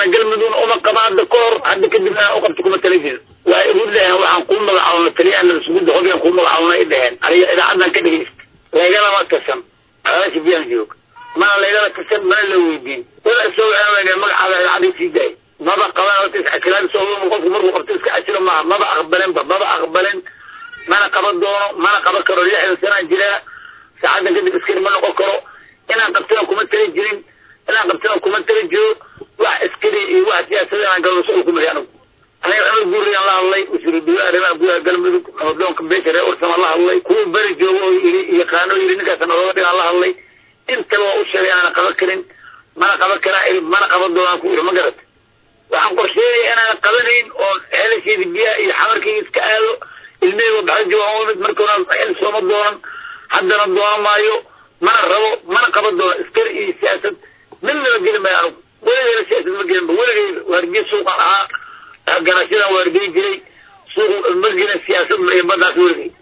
galmudugna uma qaba hadda ka hor hadda kadibna u qabta kuma tala jirin waa igu dhaheen waxaan kuu magacaabna taliyaana isugu dahobiyan kuu magacaabna i dhaheen aniga idaacadan ka dhegeysta lagalama kasan alaasha biyaan joog mana laygala kasan mana la weydiin wala isoo waxaa magacaada idaacadii sii daay maba qaban horta iscasilaan soo qofku markuu qabto iska casilo maaha maba aqbalinba maba aqbalin mana qaban doono mana qaban karo lixdan sanaan jiraa saacadan kadib iskari ma noqon karo inaan qabtana kuma tali jirin inaan qabtana kuma tali jiro wax iskari iyo wax siyaasada inaan galno shuqul kuma anigu aniga cumar guuriyaan la hadlay wasiiru dawlaha arrimaha gudaha galmudug nabadoonka beesha reer ursama la hadlay kuwa beri joogo oo yiri yaqaano yiri ninkaas nabada dhigaan la hadlay intaba waa u sheegay aanan qaban karin mana qaban karaa mana qaban doonaan ku yiri ma garata waxaan qorsheynaya inaan qabanayn oo xelasheeda biyaha iyo xamarkayga iska aado ilmaheyga baxda joogaan umid markoona xil sooma doonan haddana doonan maayo mana rabo mana qaban doono iskari iyo siyaasad midnaba gelin maayo anugu weligeyna siyaasad ma gelinba weligeyda waardiye suuqaan ahaa ganacsiyadan waardiye jiray suuq ma gelin siyaasad iyo baddaas weligey